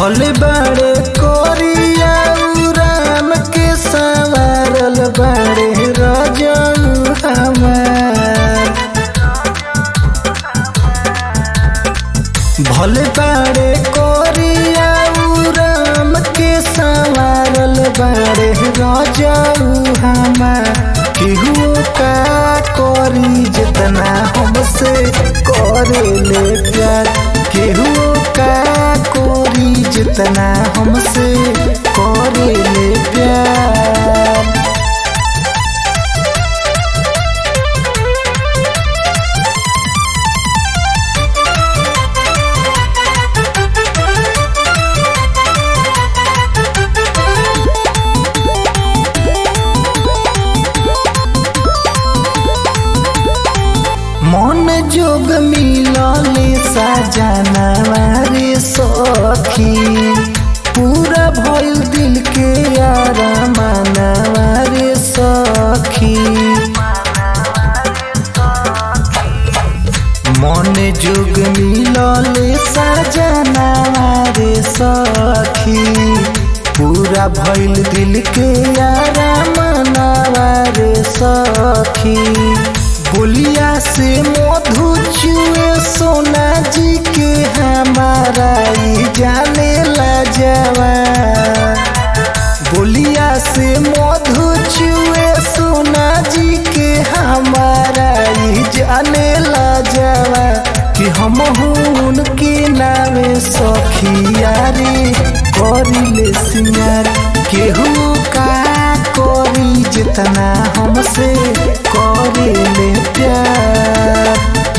भले बड़े कोरिया राम के सवारल बड़े रजऊ हमार भले बड़े कोरिया राम के सवारल बड़े रजऊ हमार केहू का करी जितना हमसे करे ले प्यार केहू का कोरी जितना हमसे करे ले प्यार मन जोग मिलले सजनवा रे सखी पूरा भइल दिल के यार मनवा रे सखी मन जोग मिलले सजनवा रे सखी पूरा भइल दिल के यार मनवा रे सखी बोलिया से मधु चुए सोना जी के हमारा ई जाने ला जवा बोलिया से मधु चुए सोना जी के हमारा ई जाने ला जवा कि हम हुन के नामे सखिया रे करिले सिंगार केहू का करी जितना हमसे करिले प्यार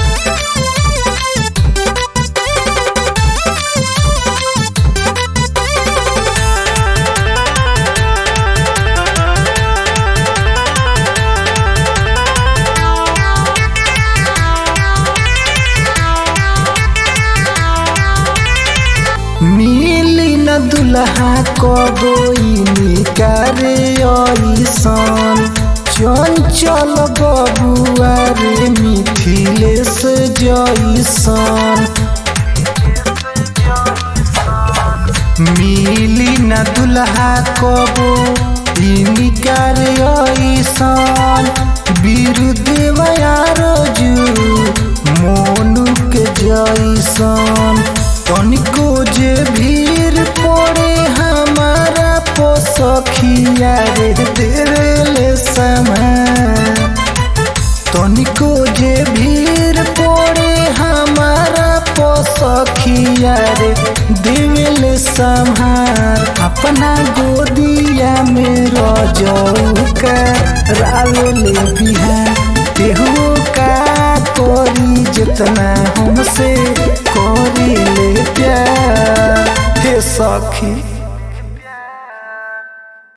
मिली न दुल्हा कबोई निकारे ऐसन चंचल बबुआ रे मिथिलेश जैसन मिली न दुल्हा कबो निकारे ऐसन बिरुदेव आरजू मोनू के जैसन तनिको जे भीड़ पड़े हमारा पोसखिया रे देवेले समान तनिको जे भीड़ पड़े हमारा पोसखिया रे देवेले संहार अपना गोदिया में रजऊ का रावेले बिहार केहू का कोरी जितना हमसे कोरी ले प्यार हे सखी